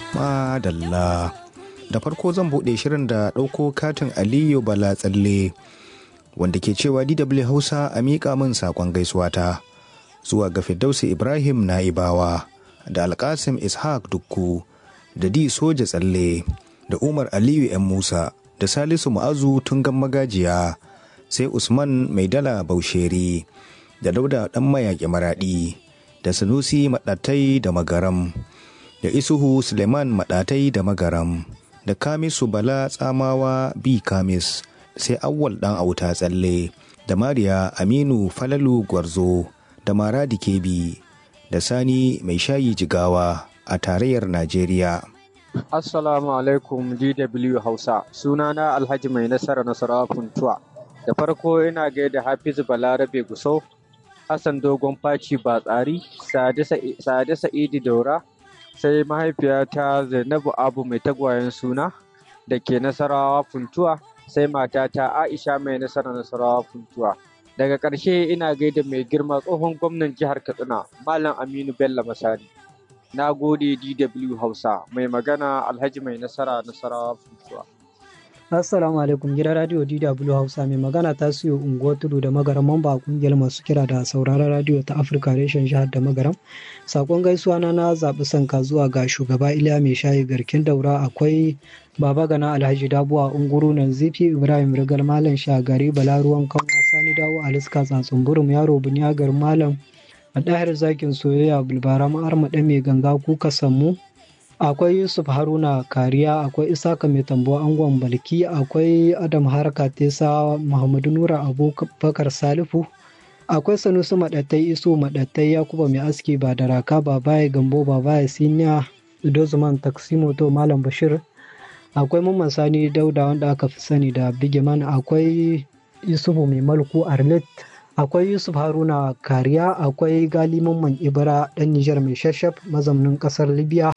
Madalla. Da farko zan buɗe shirin da ɗauko katin Aliyu Bala Tsalle wanda ke cewa DW Hausa a miƙa min saƙon gaisuwata zuwa ga Firdausi Ibrahim Na'ibawa da Alƙasim Ishaq Dukku da Di Soja Tsalle da Umar Aliyu 'yan Musa da Salisu Ma'azu Tungan Magajiya sai Usman Maidala Bausheri da Dauda Ɗan Mayaƙi Maraɗi da Sanusi Maɗatai da Magaram da Isuhu Suleiman Maɗatai da Magaram da Kamisu Bala Tsamawa B Kamis sai Awwal Ɗan Auta Tsalle da Mariya Aminu Falalu Gwarzo da Maradi Kebi da Sani Mai Shayi Jigawa a tarayyar Najeriya. Assalamu alaikum DW Hausa. Sunana Alhaji Mai Nasara Nasarawa Funtuwa. Da farko ina gaida Hafizu Balarabe Gusau, Hassan Dogon Faci Batsari, Sade Sa'idu Daura, sai mahaifiyata Zainabu Abu mai tagwayen suna da ke Nasarawa Funtuwa, sai matata Aisha mai Nasara Nasarawa Funtuwa. Daga ƙarshe ina gaida mai girma tsohon gwamnan jihar Katsina, Malam Aminu Bello Masari. Na gode DW Hausa mai magana Alhaji mai nasara nasarawa funtuwa. Assalamu alaikum gidan radio DW Hausa mai magana ta siyo unguwar tudu da magaram mamba kungiyar masu kira da sauraron radio ta Afirka reshen jihar da magaram. Sakon gaisuwa na na zaɓi sanka zuwa ga shugaba Iliya mai shayi garkin daura akwai Baba Gana Alhaji Dabuwa Unguru nan Zifi Ibrahim Rigar Malam Shagari Balaruwan Kanwa Sani Dawo Aliska Tsatsun Burum Yaro Bunyagar Malam a ɗahir zakin soyayya bulbara ma'armaɗa mai ganga kuka sammu akwai yusuf haruna kariya akwai isaka mai tambo angon balki akwai adam harka tesa muhammadu nura abubakar salifu akwai sanusi maɗattai iso maɗattai yakuba mai aski ba da raka ba baya gambo ba baya siniya dozuman taksimoto malam bashir akwai mamman sani dauda wanda aka fi sani da bigiman akwai yusufu mai malku arlet akwai yusuf haruna kariya akwai gali mamman ibra dan nijar mai shashaf mazaunin kasar libya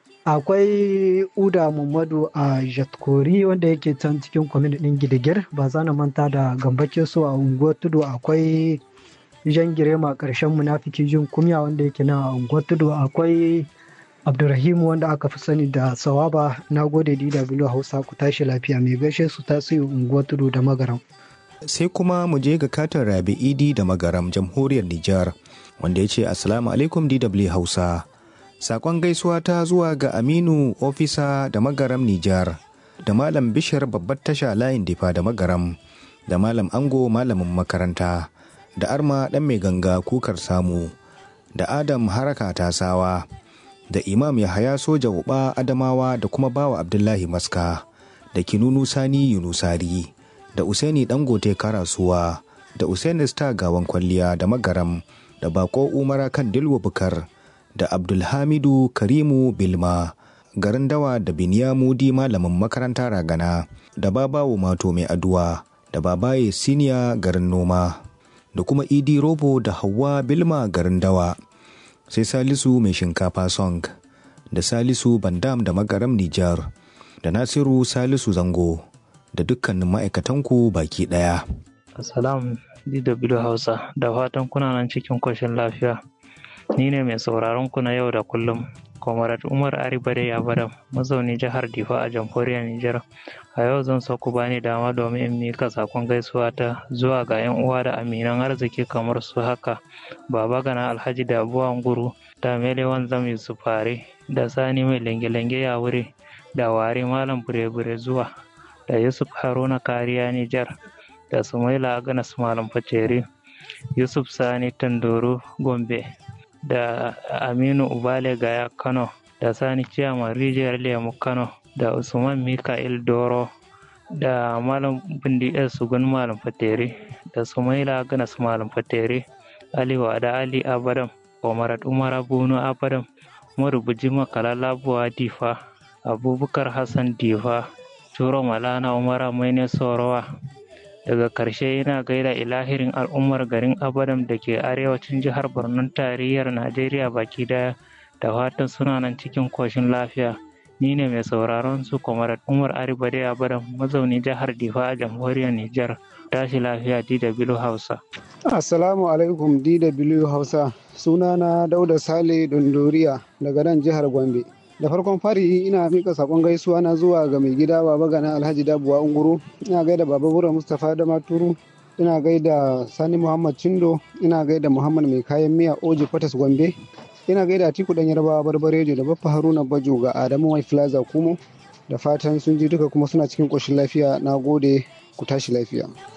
akwai uda muhammadu a jatkori wanda yake can cikin kwamin din gidigir ba za na manta da gambake so a unguwar tudu akwai jan girema karshen munafiki jin kumya wanda yake na unguwar tudu akwai abdurrahim wanda aka fi sani da sawaba na gode dw hausa ku tashi lafiya mai gaishe su tasiri unguwar tudu da magaram sai kuma mu je ga katin rabi idi da magaram jamhuriyar Nijar wanda ya ce Assalamu alaikum DW Hausa. Sakon gaisuwa ta zuwa ga Aminu ofisa da magaram Nijar da Malam Bishir babbar tasha layin difa da magaram da Malam Ango malamin makaranta da Arma ɗan mai ganga kukar samu da Adam haraka tasawa da Imam Yahaya soja uba Adamawa da kuma bawa Abdullahi Maska da Kinunu Sani Yunusari. da Usaini Dangote Karasuwa da Usaini Star Gawan Kwalliya da Magaram da Bako Umara kan Dilwa Bukar da Abdulhamidu Karimu Bilma garin dawa da Binyamudi malamin makaranta ragana da Babawo Mato mai aduwa da Babaye Siniya garin noma da kuma Idi Robo da Hauwa Bilma garin dawa sai Salisu mai shinkafa song da Salisu Bandam da Magaram Nijar da Nasiru Salisu Zango. da dukkanin ma'aikatanku baki ɗaya. Assalamu DW Hausa da fatan kuna nan cikin koshin lafiya. Ni ne mai sauraron ku na yau da kullum. Kwamarat Umar Aribare Yabaram, mazauni jihar Difa a jamhuriyar Nijar. A yau zan so ku bani dama domin in mika sakon gaisuwa ta zuwa ga 'yan uwa da aminan arziki kamar su haka. Baba Gana Alhaji da Abuwan Guru, da Melewan Zam Yusuf Fare, da Sani mai lenge-lenge ya wuri, da Ware Malam Bure-Bure zuwa. da Yusuf Haruna Kariya Nijar da Sumaila Aganas Malam Faceri, Yusuf Sani Tandoro Gombe da Aminu Ubale Gaya Kano da Sani Ciyaman Rijiyar Lemu Kano da Usman Mika'il Doro da Malam Bindi Sugun Malam Fateri da Sumaila Aganas Malam Fateri, Ali Wada Ali Abadam, Omarat Umar Bunu Abadam, Marubuji Makalala Buwa Difa, Abubakar Hassan Difa, Turo Malana Umara Maine Sorowa. Daga ƙarshe yana gaida ilahirin al'ummar garin Abadam da ke arewacin jihar Borno tarayyar Najeriya baki daya da fatan suna nan cikin koshin lafiya. Ni ne mai sauraron su Kwamarat Umar Aribade Abadam mazauni jihar Difa a jamhuriyar Nijar. Tashi lafiya DW Hausa. Assalamu alaikum DW Hausa. Sunana Dauda Sale Dondoriya daga nan jihar Gombe. da farkon fari ina mika sakon gaisuwa na zuwa ga mai gida baba gana alhaji dabuwa unguru ina gaida baba bura mustapha da maturu ina gaida sani muhammad cindo ina gaida muhammad mai kayan miya oji fatas gombe ina gaida atiku dan yarbawa barbarejo da baffa haruna bajo ga adamu mai plaza kumo da fatan sun ji duka kuma suna cikin ƙoshin lafiya na gode ku tashi lafiya